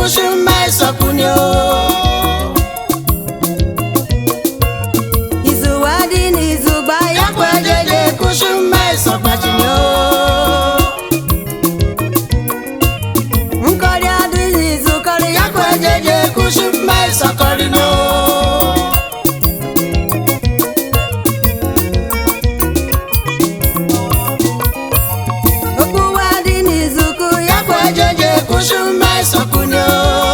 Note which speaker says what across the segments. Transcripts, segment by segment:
Speaker 1: kushuma esokunio
Speaker 2: izuwa dị n'izugba ya
Speaker 1: yakwa jeje kushuma esokpachinio
Speaker 2: nkọrị adị n'izukọrị ya
Speaker 1: yakwa jeje kushuma esokorino
Speaker 2: okpuwa dị n'izuku ya
Speaker 1: yakwa jeje kushuma esokunio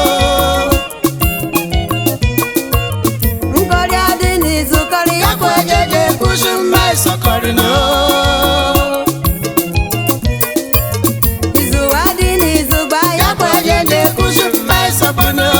Speaker 2: nkọrị adị n'izukọrị ya
Speaker 1: yakwa jeje kushuma esokorino
Speaker 2: izuwa dị n'izugba ya
Speaker 1: yakwa jeje kushuma esokunio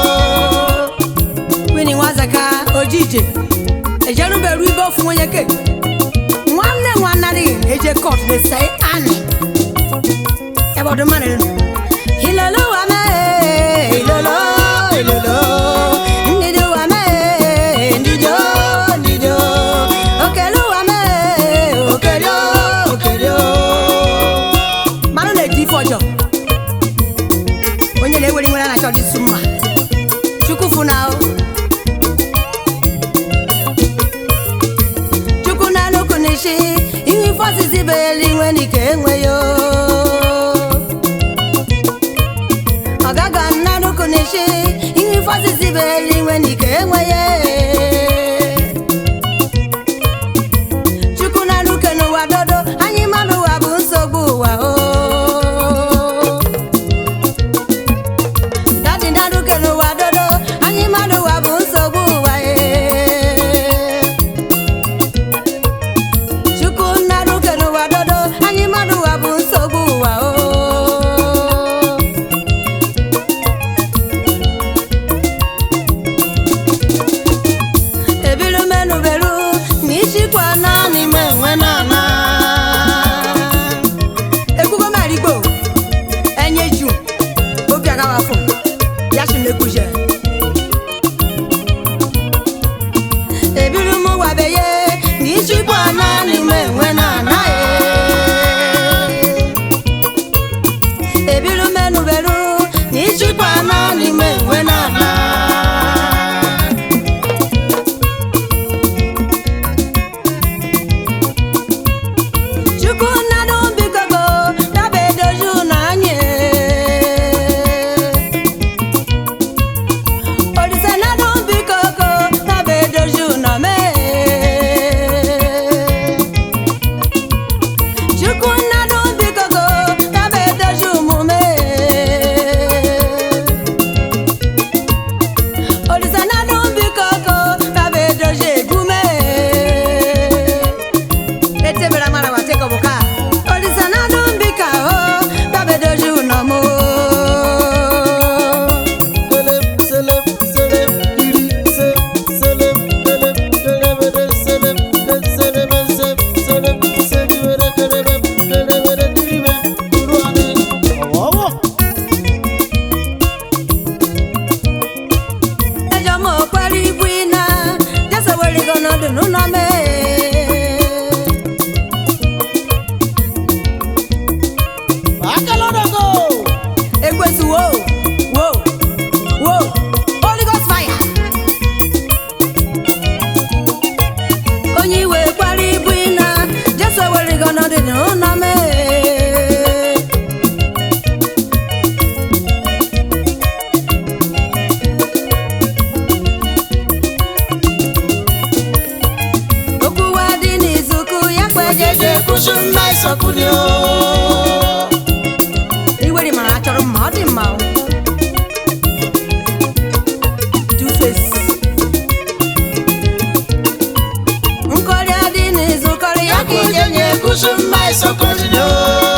Speaker 2: kwini nwazaka ojije ejeruberu ibe ofu onye ke nwanne nwannarị eje kot na-ese anị ebe ọdụ mmanụ ilolo wa mee ilolo ilolo ndidi wa mee ndido ndido okelu wa mee okelu okelu mmanụ na-eji ife ọjọọ onye na-ewere nwere na-achọ dị su mma chukwu funahụ chukwu na nnukwu n'isi ihe ife osisi bụ eluigwe n'ike enweghị ọgaga nna nnukwu n'isi ihe ife osisi bụ eluigwe n'ike enweghị chukwu na nnukwu n'ụwa dodo anyị mmadụ ụwa bụ nsogbu ụwa o dadi na nnukwu n'ụwa dodo anyị mmadụ ụwa bụ nsogbu ụwa e chukwu nna n'oke n'ụwa dodo anyị mmadụ ụwa bụ nsogbu ụwa o ebiru menuberu na ichikwa naanị me
Speaker 1: enwe nana
Speaker 2: ekwugo marigbo enye ju obi agawafụ ya si na-ekwuje ebiru m wabeye na ichikwa naanị me enwe nana ebiru menuberu na ichikwa naanị me enwe nana chukwu nnadụ bikogo daba edoju na anyị olise nnadụ bikogo daba edoju na mee chukwu nnadụ bikogo daba edoju omume olise nnadụ bikogo daba edoju egume etebere mara wa teko buka olisa na dumbika o dabedoju na mo
Speaker 1: selem selem selem iri se selem selem selem selem selem selem selem selem selem selem diribe kuruane awo
Speaker 2: ejo mo pari buina jasa wori gono dunu na me
Speaker 1: akalodogo
Speaker 2: ekwesu wo wo wo holy ghost fire onye iwe pari buina jasa wori gono dunu na me okwu wa dị n'izuku ya kpejeje
Speaker 1: jeje kushuma isokunio
Speaker 2: iwere mara achọrọ mma ọ dị mma o. Two-Face. nkọrị adị n'izukọrị ya ka ije
Speaker 1: jeje kushuma isokunio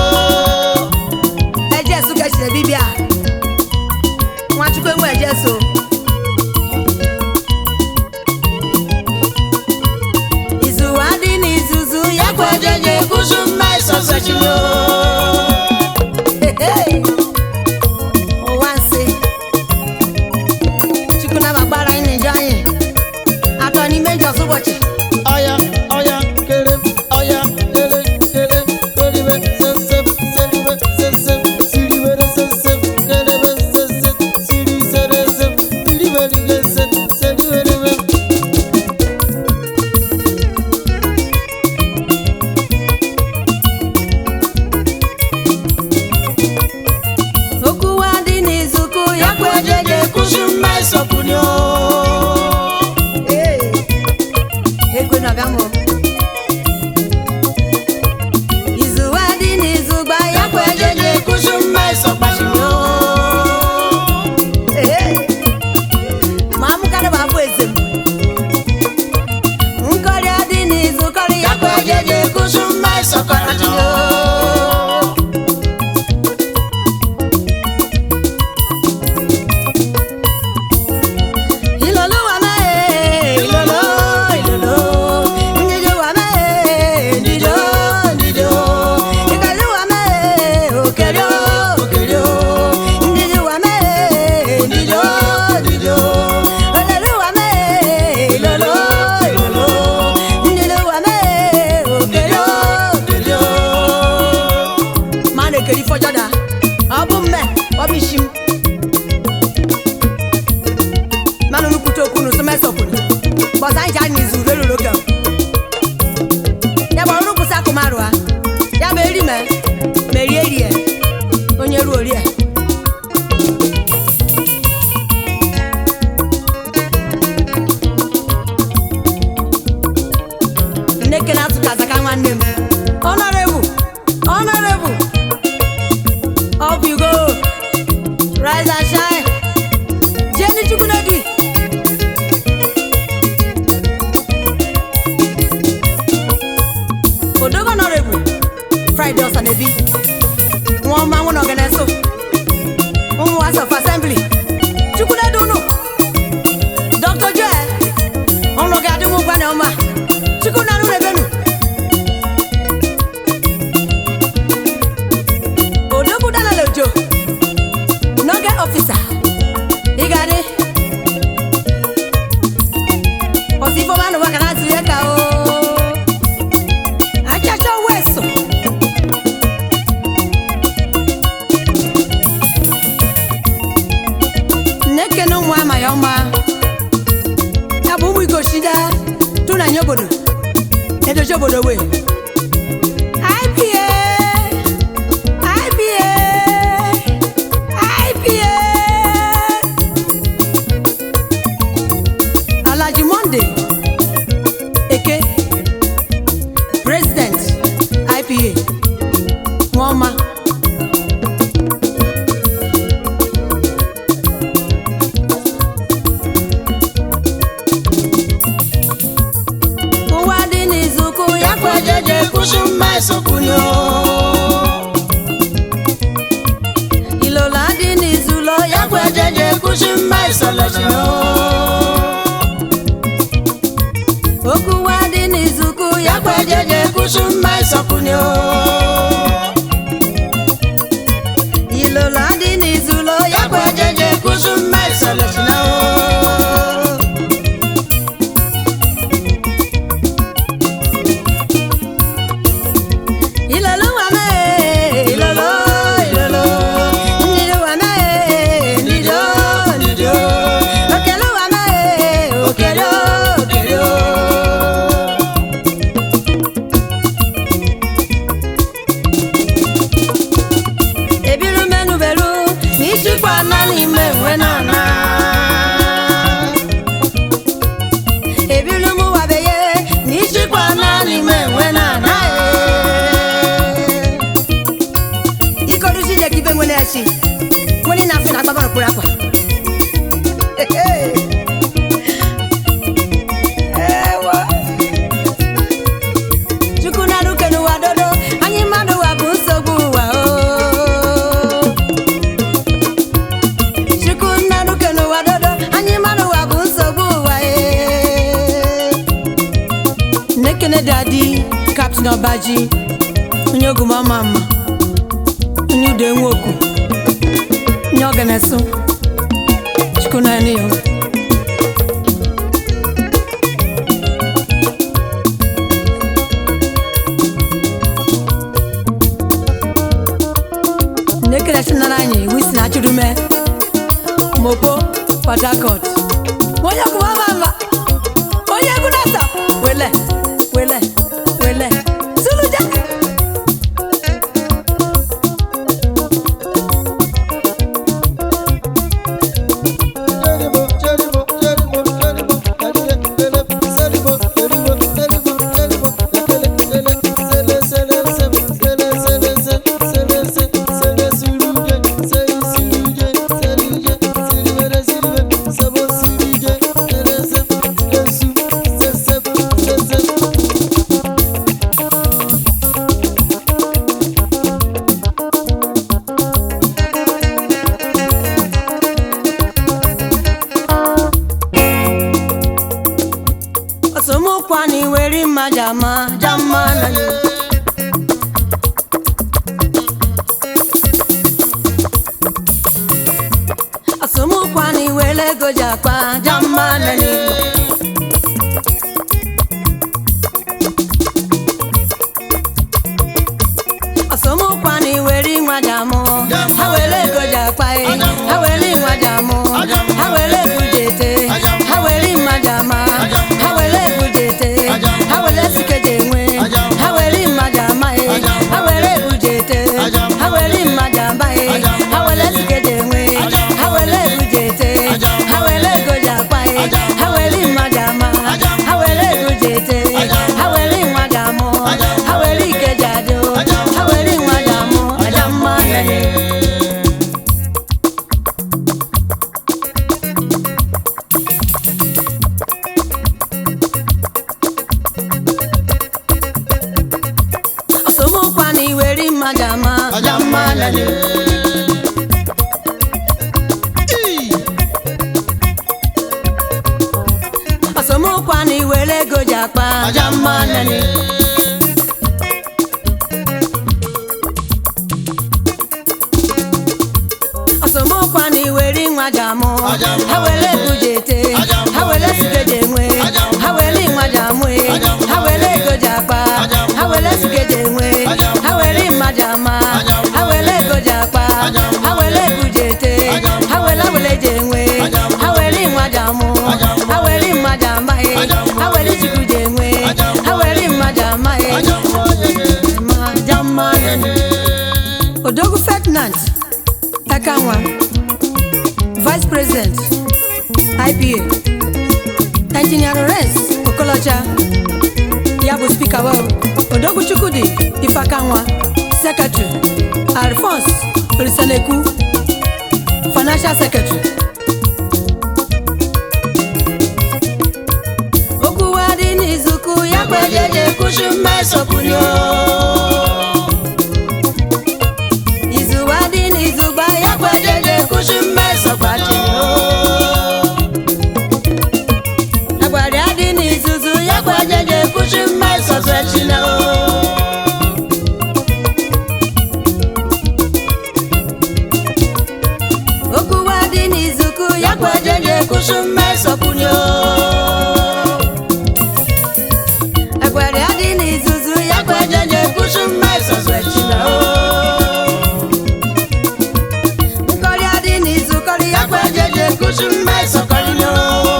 Speaker 2: ejesu kechiri bibia nwachukwu enwe ejesu izuwa dị n'izuzu ya kwa
Speaker 1: jeje kushuma isokunio
Speaker 2: Hey, hey. ụwa nsị chukwu nabagbara anyị n'ijọ anyị atọ n'ime njọs ụbọchị
Speaker 1: Oya, oya, kere, oya, kere, kere, keribe, sesem, seribe, sesem, siribe, sesem, kerebe, sesem,
Speaker 2: anyị ji anyị n'izu rere oge ya bụ ọrụ kwụsị akụmarụ ha ya bụ eri me merie rie onye ruo rie nneke na-atụ ka azaka nwanne m honorable honorable up you go rise and shine jenny chukwunedi odogo honorable friday ọsanebi nwa ọma nwụ na ọganeso ụmụ was of assembly chukwunedi unu dr joel ọnụ ga-adị m ụgwa na ọma chukwu na nụrụ ebenu odogwu danala ojo n'oge ọfisa ị ga-adị ọsị ifeọma nụwa ka na-atụ ya ka o achacha weso nnekene ụmụ ama ya ọma ya bụ ụmụ igoshida tụ na nye obodo edochi obodo wee IPA IPA IPA Alhaji Monday Eke President IPA Nwoma ụwa dị n'izuụka ya
Speaker 1: Akwajeje kusu maisokunyo
Speaker 2: ilola dị n'izulo ya
Speaker 1: Akwajeje kusu maisolosino
Speaker 2: okuwa dị n'izuụka ya
Speaker 1: Akwajeje kusu maisokunyo
Speaker 2: ilola dị n'izulo ya
Speaker 1: Akwajeje kusu maisolosino
Speaker 2: ilolo wame ilolo ilolo ndido wame ndido ndido okelo wame okelo okelo ebiru menu beru n'ịchịkwa na n'ime nwe nana ebiru mụ wabeye n'ịchịkwa na n'ime nwe nana ikorusi je kibe nwere echi nwere na afị na agbaba n'okpuru akwa Ewo. chukwu na-arụ ke n'ụwa dodo anyị mmadụ ụwa bụ nsogbu ụwa o chukwu na-arụ ke n'ụwa dodo anyị mmadụ ụwa bụ nsogbu ụwa e nnekene dadi kaptin ọbaji onye ogumama mma onye udo enweokwu onye ọganesu chukwu naanị ya nnekere nara anyị wisi na churume mopo port harcourt onye ogumama mma onye egwu nasa wele wele wele suluja osomokwa na iwere mma jama jama na ya asomokwa na iwere ego ji akpa jama na ya asomokwa na iwere nwa jamụ ha were ego ji akpa e ha were nwa jamụ ha were ego ji ete ha were mma jama ha were jete ha were nwa ji amụ ha were ike ji adị o ha were nwa ji amụ aja mma nene ọsọmụkwa na iweri mmadụ ama aja mma nene ọsọmụkwa na iwere ego ji akpa aja mma nene ọsọmụkwa na iweri nwa ji amụ ha were ego ji ete ha were sike ji enwe ha were nwa ji amụ e. ha were ego ji akpa ha were sike ji enwe ha were mma ji ama ha were ego ji akpa ha were ego ji ete ha were were ji enwe ha were nwa ji amụ ha were mma ji ama e. ha were chukwu ji enwe ha were mma ji ama e. Ma jamma nene. Odogwu Ferdinand Takanwa Vice President IPA Engineer Lawrence Okolocha ya bụ spika wa Odogwu Chukwudi Ifakanwa Secretary Alphonse Olisaneku Financial Secretary okwu wa dị n'izuku ya kwejeje kushi mmesopụrụ izu wa dị n'izugba ya kwejeje kushi mmesopụrụ agwara ya dị n'izuzu ya kwejeje kushi mmesopụrụ okwu wa dị n'izuku ya kwejeje kushi mmesopụrụ agwara ya dị n'izuzu ya kwejeje kushi mmesopụrụ nkọrị adị n'izu kọrị ya kwejeje kushi mmesopụrụ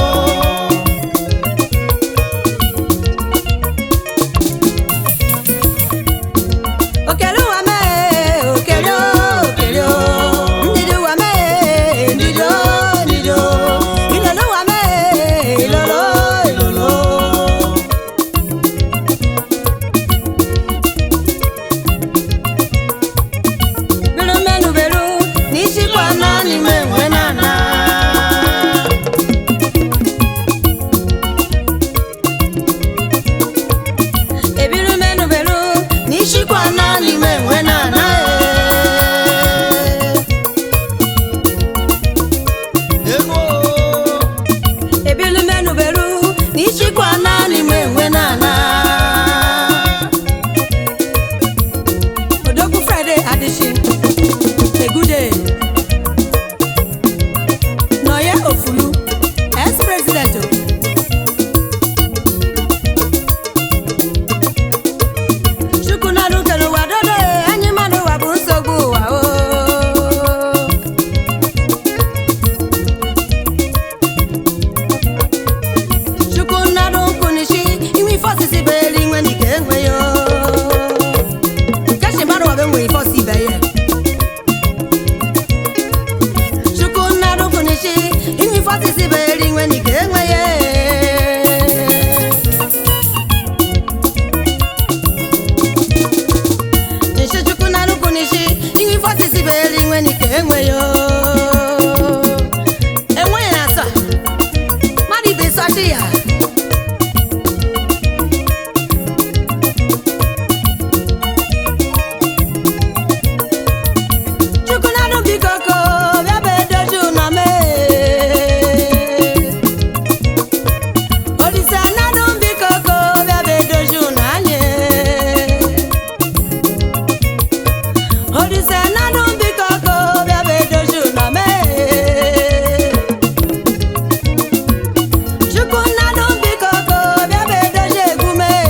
Speaker 2: okere ụwa mee okere okere ndidi ụwa mee ndidi ndidi ilolo ụwa mee ilolo ilolo biru menu beru n'ichikwa naanị m enwe nana ebiru menu beru n'ichikwa naanị m enwe nana ebiru menu beru n'ichikwa naanị m enwe nana odogwu friday adishi egude nọye ofulu ex president o. chukwu nadu kere ụwa dodo anyị mmadụ ụwa bụ nsogbu ụwa o chukwu nadu nkwunishi inwe ife osisi bụ eluigwe na ike enwe ya o. Keshi mmadụ ọbụ enwe ife ọsị ibe ya chukwu nnarụ kwunishi inwe ife osisi bụ eluigwe na ike enwe ya nshi chukwu nnarụ kwunishi inwe ife osisi bụ eluigwe na ike enwe ya enweghị na asa mmadụ ibe sọchi ya chukwu nnarụ biko ko bịa bụ edozi ụnọ mee olise nnarụ biko ko bịa bụ edozi ụnọ anyị olise nnarụ biko ko bịa bụ edozi ụnọ mee chukwu nnarụ biko ko bịa bụ edozi egwu mee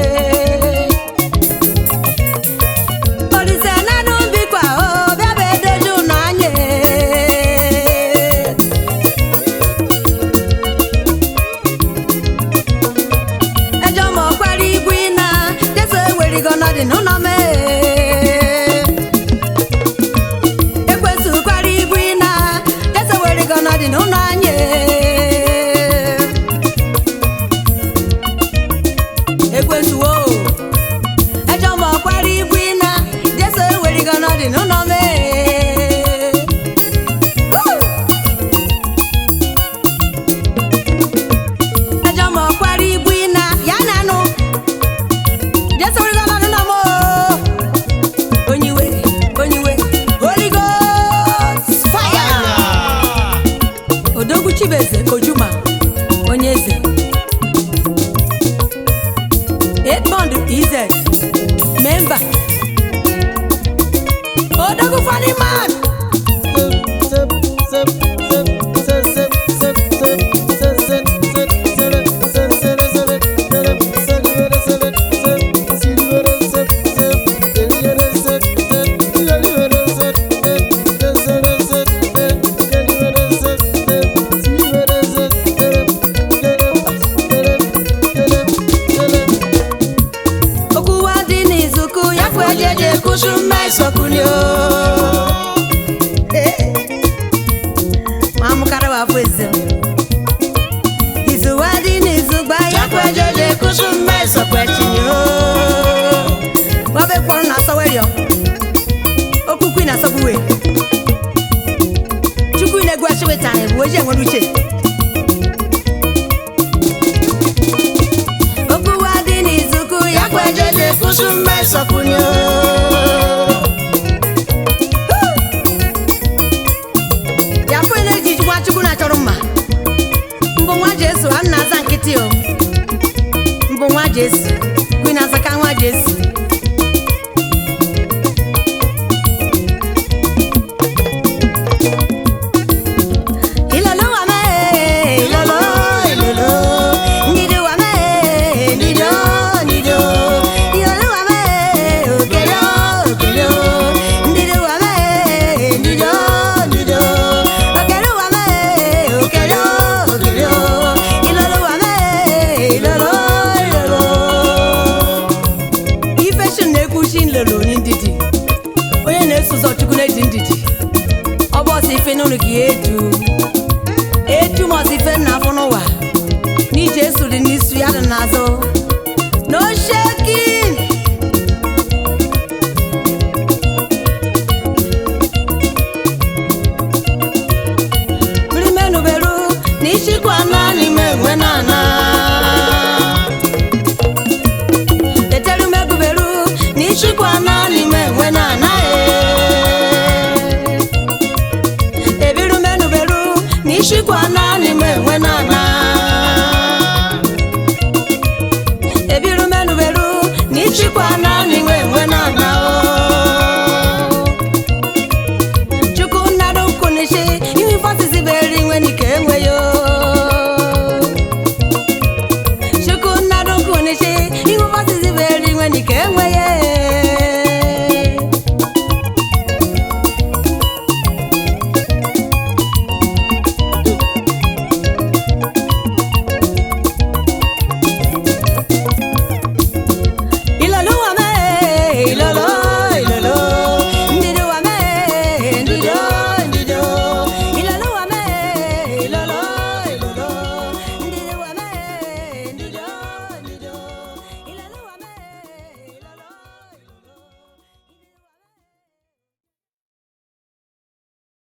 Speaker 2: Olise nanu bikwa o bịa bụ edozi ụnọ anyị ejọ ma ọkwara igwu ịna jeso ewerigo nọdị n'ụlọ mee ekwesu kwara igwu ịna jeso ewerigo nọdị n'ụlọ anyị ekwesuwo ẹjọ́ mọ̀ parí ibu iná jésù ewèrè ganan dì nínú mi. ẹjọ́ mọ̀ parí ibu iná yá nànú jésù ewèrè ganan nínú mi. onyiwe onyiwe holy ghost fire. odogwu chibeze ojuma onye eze edmond iz memba odogwu funny man okwu wa dị n'izuku ya kwe jeje kusu mma isokunio ma mụkara wa afọ eze izu wa dị n'izu gba ya kwe jeje kusu mma isokwetinyo wabe kwọrọ na asọwerio okwukwu na asọgbuwe chukwu na-egwu achịwetara bụ oji enwere uche okwu wa dị n'izuku ya kwe jeje kusu mma isokunyo ya fụ na-eji nwa chukwu na-achọrọ mma mbụ nwa jesu a na-aza nkịtị o mbụ nwa jesu kwi na-aza ka nwa jesu Ilolo wa me, ilolo, ilolo. Ndido wa me, ndido, ndido. Ilolo wa me, okelo, okelo. Ndido wa me, ndido, ndido. Okelo wa me, okelo, okelo. Ilolo wa me, ilolo, ilolo. Ife shi na-ekwuchi nlolo n'ndidi onye na-eso ụzọ chukwu na-eji ndidi ọ bụ ọsọ ife n'ụlọ gị edu edu ma ọsọ ife nna afọ n'ụwa n'ije esuri n'isu ya dị n'azụ